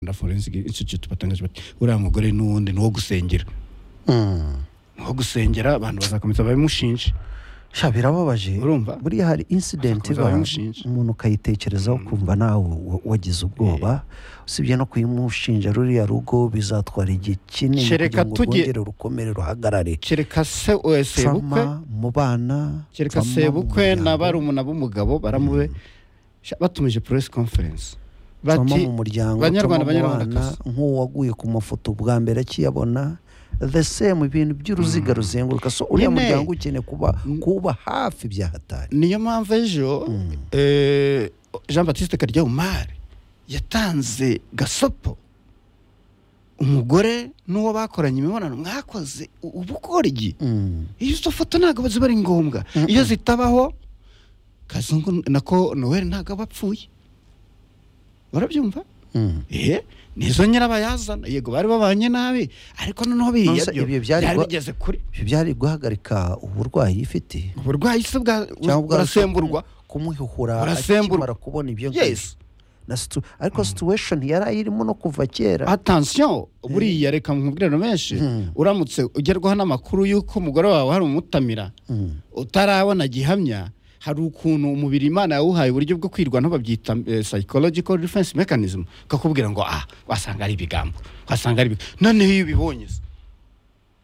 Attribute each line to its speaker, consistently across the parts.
Speaker 1: rwanda forensic institute batangaje bati uriya mugore n'uwundi ni uwo gusengera ni uwo gusengera abantu bazakomeza babimushinje
Speaker 2: sha birababaje
Speaker 1: Urumva?
Speaker 2: buriya hari incident
Speaker 1: Bakomeza
Speaker 2: iba
Speaker 1: babimushinja.
Speaker 2: umuntu ukayitekerezaho ukumva nawe wa- wagize ubwoba usibye no kuyimushinja ruriya rugo bizatwara igihe kinini
Speaker 1: Kereka
Speaker 2: kugira ngo
Speaker 1: tujye-
Speaker 2: rwongere rukomere ruhagarare
Speaker 1: kereka se eh, sebukwe
Speaker 2: trauma mu bana
Speaker 1: kereka
Speaker 2: trauma mu
Speaker 1: sebukwe
Speaker 2: muryango,
Speaker 1: na barumuna b'umugabo baramube Sha, batumije press conference
Speaker 2: trauma
Speaker 1: bati
Speaker 2: mu muryango
Speaker 1: Banyarwanda,
Speaker 2: trauma mu
Speaker 1: Banyarwandakazi.
Speaker 2: bana, nk'uwaguye ku mafoto bwa mbere akiyabona the same ibintu by'uruziga ruzenguruka so uriya
Speaker 1: Nyine.
Speaker 2: muryango ukeneye kuba
Speaker 1: Mm.
Speaker 2: kuba hafi byahatari
Speaker 1: niyo mpamvu ejo eh, jean batiste karyamari yatanze gasopo umugore n'uwo bakoranye imibonano mwakoze u- ubukoryi
Speaker 2: Mm.
Speaker 1: izo foto ntabwo ziba ari ngombwa iyo zitabaho kazungu nako noel ntabwo aba apfuye barabyumva
Speaker 2: Mm.
Speaker 1: ehe nizo nyirabayazana yego bari babanye nabi ariko noneho biriya
Speaker 2: Nonese
Speaker 1: byo
Speaker 2: ibyo byari
Speaker 1: byari
Speaker 2: gwa-
Speaker 1: bigeze kuri
Speaker 2: ibyo byari guhagarika uburwayi ifite
Speaker 1: uburwayi se bwa
Speaker 2: cyangwa bwa-
Speaker 1: burasemburwa
Speaker 2: kumuhihura
Speaker 1: Burasemburwa.
Speaker 2: akimara kubona ibyo ngibyo.
Speaker 1: yes
Speaker 2: na situ- ariko situation yari ayirimo no kuva kera
Speaker 1: atansiyo buriya reka nkubwire no menshi
Speaker 2: Hmm.
Speaker 1: uramutse ugerwaho n'amakuru y'uko umugore wawe hari umutamira
Speaker 2: Mm.
Speaker 1: utarabona gihamya hari ukuntu umubiri imana yawuhaye uburyo bwo kwirwanaho babyita eh, psychological defense mechanism kakubwira ngo ah wasanga ari ibigambo wasanga ari ibigambo noneho iyo ubibonye se,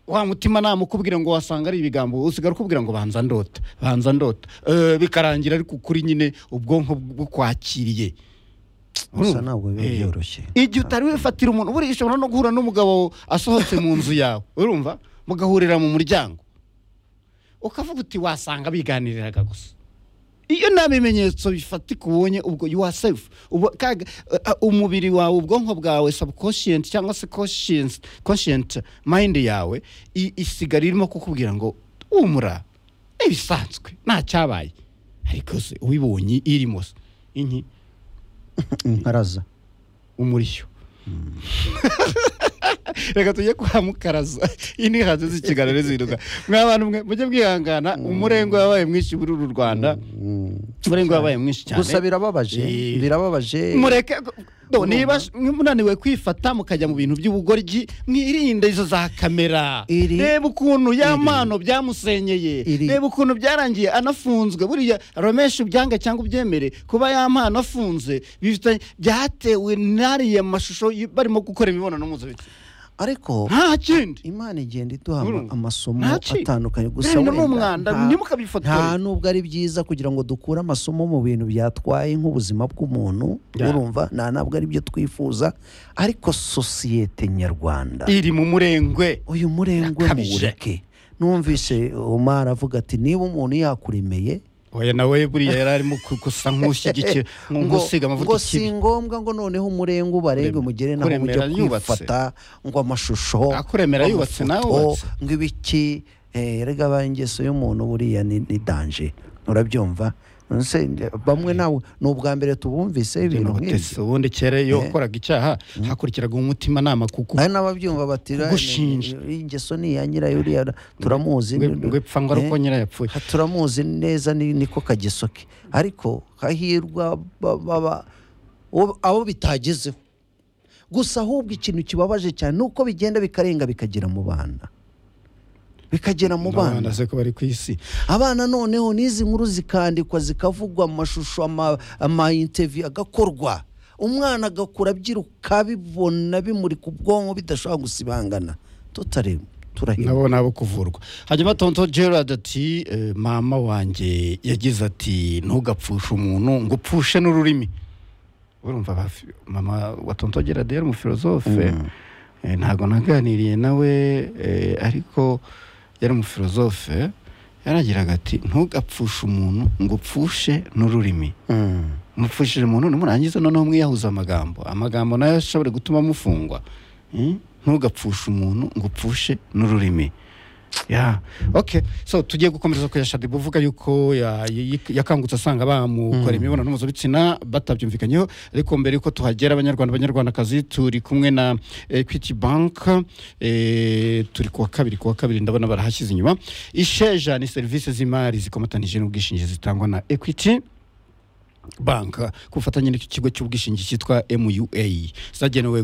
Speaker 1: wa mutima nama ukubwira ngo wasanga ari ibigambo usigara ukubwira ngo banza ndota banza ndota Eh, bikarangira ariko kuri nyine ubwonko bukwakiriye
Speaker 2: gusa ntabwo biba
Speaker 1: Eh.
Speaker 2: byoroshye
Speaker 1: igihe utari wifatira umuntu buriya ushobora no guhura n'umugabo asohotse mu nzu yawe urumva mugahurira mu muryango ukavuga uti wasanga biganiriraga gusa iyo nta bimenyetso bifatika ubonye ubwo you are safe Ubu- kaga- uh, uh, umubiri wawe ubwonko bwawe subconscient cyangwa se conscient conscient mind yawe i- isigara irimo kukubwira ngo umura ni ibisanzwe nta cyabaye ariko se ubibonye irimo se inki
Speaker 2: nkaraza
Speaker 1: umurishyo reka tujye kwa mukaraza iyi ni hanze z'ikiganiro ziruka mwa bantu mwe mujye mwihangana umurengwe wabaye mwinshi muri uru rwanda umurengwe wabaye mwinshi cyane
Speaker 2: gusa birababaje
Speaker 1: Eh.
Speaker 2: birababaje
Speaker 1: mureke no, niba munaniwe kwifata mukajya mu bintu by'ubugoryi mwirinde izo za kamera
Speaker 2: Iri-
Speaker 1: reba ukuntu y'amano byamusenyeye
Speaker 2: Iri-
Speaker 1: reba ukuntu byarangiye anafunzwe buriya romesha ubyange cyangwa ubyemere kuba y'amano afunze bifitanye- byatewe n'ariya mashusho y- barimo gukora imibonano mpuzabitsina
Speaker 2: ariko
Speaker 1: nta kindi
Speaker 2: imana igenda iduha ama-
Speaker 1: Urumva?
Speaker 2: amasomo
Speaker 1: Nta ki-
Speaker 2: atandukanye gusa
Speaker 1: Bene
Speaker 2: wenda
Speaker 1: n'umwanda,
Speaker 2: nta-
Speaker 1: ntimukabifotora.
Speaker 2: nta nubwo ari byiza kugira ngo dukure amasomo mu bintu byatwaye nk'ubuzima bw'umuntu
Speaker 1: Ya.
Speaker 2: urumva nta ntabwo ari byo twifuza ariko sosiyete nyarwanda
Speaker 1: iri mu murengwe
Speaker 2: uyu murengwe
Speaker 1: Yakabije.
Speaker 2: muwureke numvise omar avuga ati niba umuntu yakuremeye
Speaker 1: oya nawe buriya yari arimo gusa nk'ushyigikira nk'usiga amavuta
Speaker 2: ngo si ngombwa ngo noneho umurenge ubarenge
Speaker 1: Kuremera-
Speaker 2: mugere naho mujya
Speaker 1: kuremera yubatse.
Speaker 2: kwifata ngo amashusho
Speaker 1: Akuremera
Speaker 2: ngo
Speaker 1: yubatse
Speaker 2: amafoto,
Speaker 1: nawe wubatse.
Speaker 2: ngo ibiki eh, erega ba ingeso y'umuntu buriya ni ni danje urabyumva Nonese, eh, bamwe nawe ni ubwa mbere tubumvise ibintu nk'ibyo
Speaker 1: ubundi kera iyo
Speaker 2: Eh.
Speaker 1: wakoraga icyaha hakurikiraga umutimanama kuko
Speaker 2: hari n'ababyumva bati "Ra-
Speaker 1: Kugushinja.
Speaker 2: ni- ingeso ni iya nyirayo uriya turamuzi
Speaker 1: Ngwe- ngwe pfa ngo ari
Speaker 2: Eh,
Speaker 1: uko nyirayo yapfuye.
Speaker 2: ha- turamuzi neza ni- niko kagisoke ariko hahirwa ba- baba uwo- abo bitagezeho gusa ahubwo ikintu kibabaje cyane ni uko bigenda bikarenga bikagera mu bana bikagera mu bana
Speaker 1: n'abana se ko bari ku isi
Speaker 2: abana noneho n'izi nkuru zikandikwa zikavugwa amashusho ama- amayinteviyu agakorwa umwana agakura abyiruka bibona bimurika ubwonko bidashobora gusibangana tutare turahirwa
Speaker 1: nabo nabo kuvurwa hanyuma tonto gerard ati eh, mama wanjye yagize ati ntugapfushe umuntu ngo upfushe n'ururimi urumva ba- mama wa tonto gerard yari umufilozofe Eh, ntabwo naganiriye nawe eh, ariko yari umufilozofe yaragiraga ati ntugapfushe umuntu ngo upfushe n'ururimi
Speaker 2: Mm.
Speaker 1: mupfushije umuntu nimurangiza noneho mwiyahuza amagambo amagambo nayo ashobora gutuma mufungwa Hmm? ntugapfushe umuntu ngo upfushe n'ururimi ya ok so tugiye gukomeza ku ya shadibu uvuga yuko ya- yi- yi- yakangutse asanga bamukora imibonano mpuzabitsina batabyumvikanyeho ariko mbere yuko tuhagera abanyarwanda abanyarwandakazi turi kumwe na equity bank eh, turi kuwa kabiri kuwa kabiri ndabona barahashyize inyuma isheja ni serivisi z'imari zikomatanije n'ubwishingizi zitangwa na equity bank ku bufatanye n'icyo kigo cy'ubwishingizi cyitwa mua zagenewe gufasha